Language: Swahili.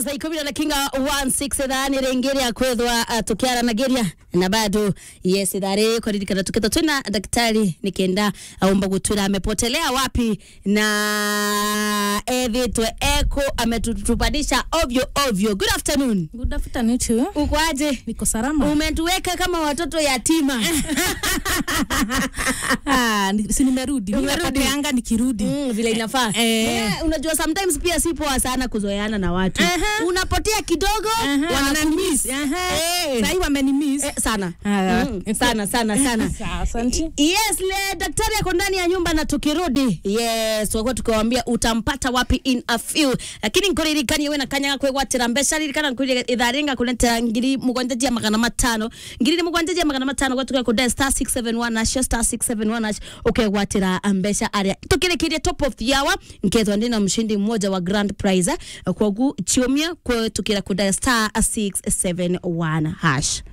saa ikumi na kinga 16 thani ringiria kwithwa uh, tukiaranagiria na bado yes thari kwaririkana tukitha twina daktari nikenda aumba gutwira amepotelea wapi na ethitwe eko ametutupanisha ovyo ovyo good afternoon Good afternoon to you. ukwaje Niko salama. umetuweka kama watoto yatima Ah, ni- si nimerudi. Mimi Umerudi? napoteanga nikirudi. Mm, vile inafaa Eh. yeah, unajua sometimes pia si poa sana kuzoeana na watu Aha. unapotea kidogo Aha, wanakumiss. wananimiss. Aha. Eh. Sahi wamenimiss. Eh, sana Ah, mm, sana sana sana Sawa, asante. yes le daktari ako ndani ya nyumba na tukirudi yes twakuwa tukiwambia utampata wapi in a few lakini nkuririkanie we nakanyaga kwigwatira mbeca ririkana nkwire itharinga kunetera ngiri mugwanja jia magana matano ngiri ni mugwanja jia magana matano gwatuka kude star 671 nacio star 671 nacio ukegwatira mbeca aria tukirikirie top of the hour nkethwa ndina mshindi mmoja wa grand prize kogu chiumia kwetukira kude star 671 hash